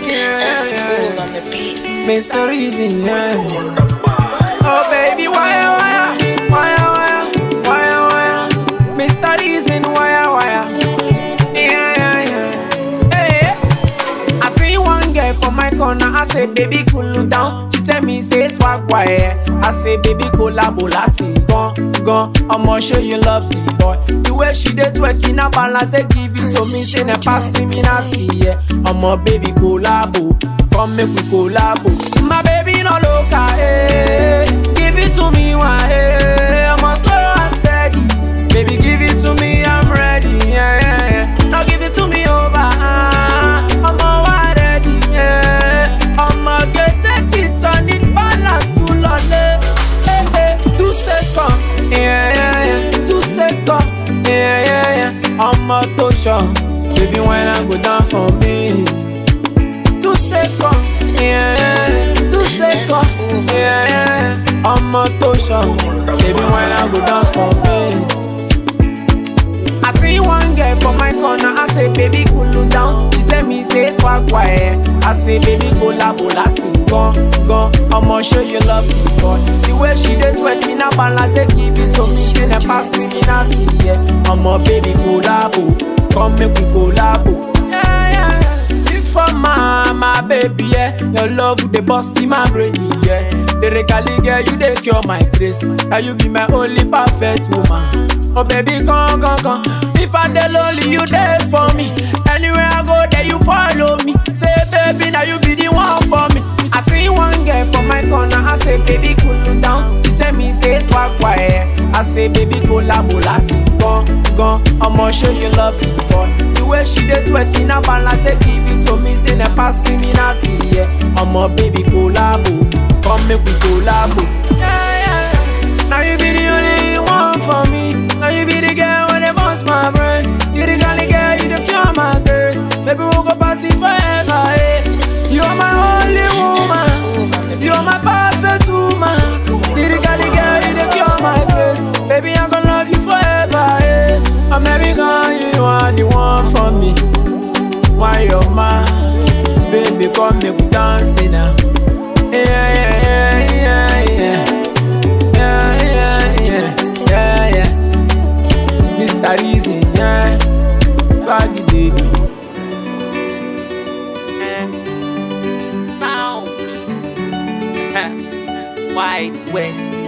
Yeah, yeah. Cool on the beat. Mr. Reason, yeah. Oh baby, wire, wire, wire, wire, wire, wire. Mr. Reason, wire, wire. Yeah, yeah, yeah. Hey, I see one girl from my corner. I say, baby, cool down. She tell me, say swag wire. I say, baby, collabo Latin. Gone, gone. I'ma show you love the boy. The way she dey twerking a balance, they give it to me. Say, ne passing me naughty, yeah. I'ma baby collabo. Come make we collabo. My baby no loca, eh. Give it to me, why, eh. I'm a slow and steady. Baby, give it to me, I'm ready, yeah, yeah, yeah. Now give it to me over, ah. I'm all ready, yeah. I'm a get take it on it, balance full on it. Eh, eh, two seconds, yeah, yeah, yeah. Two seconds, yeah, yeah, yeah. I'm a tosha, baby, when I go down for me. Two seconds, yeah, yeah. Two seconds, yeah, yeah. I'm a tosha, baby, when I go down for me. I see one girl from my corner, I say, baby, cool down. She tell me, say, swag quiet. I say, baby, collabo Latin, gone, gone. I'ma show you love, God. The way she dey twerk me now, balance, they give it to me. Say, ne pass me naughty, yeah. I'm a baby, collabo. Come make we collabo. Yeah, yeah, yeah. If for my, my baby, yeah. Your love would dey bust in my brain, yeah. The regally girl, you dey cure my grace. Now you be my only perfect woman. Oh baby, come, come, come. If I dey lonely, you there for me. Anywhere I go, there you follow me. Say, baby, now you be the one for me. I see one girl from my corner. I say, baby, cool down. She tell me, say, swag quiet. I say, baby, collabo Latin. Gone, gone. I'ma show you love, boy. The way she dey twerking a balance, they give it to me. Say, ne passing me naughty, yeah. I'ma baby collabo. Come make we collabo. Yeah, yeah, yeah. Now you be the only one for me. Now you be the girl when they bust my brain. You the gully girl, you the cure my girl. Baby, we'll go party forever, eh. You are my only woman. Cool on the beat. You are my perfect woman. You the gully girl, you the cure my grace. Baby, I'm gonna love you forever, eh. I'm every girl, you are the one for me. Why you're mine? Baby, come make we dance it now. Yeah, yeah, yeah, yeah, yeah. Yeah, yeah, yeah, yeah, yeah. Mr. Easy, yeah. Swaggy baby. White West.